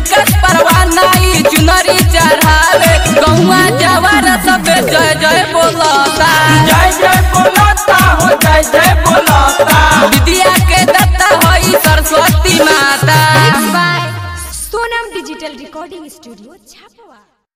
विकट परवाना ई चुनरी चढ़ावे गौवा जवार सब जय जय बोलता जय जय बोलता हो जय जय बोलता विद्या के दत्ता होई सरस्वती माता by Sonam Digital Recording Studio, Chapua.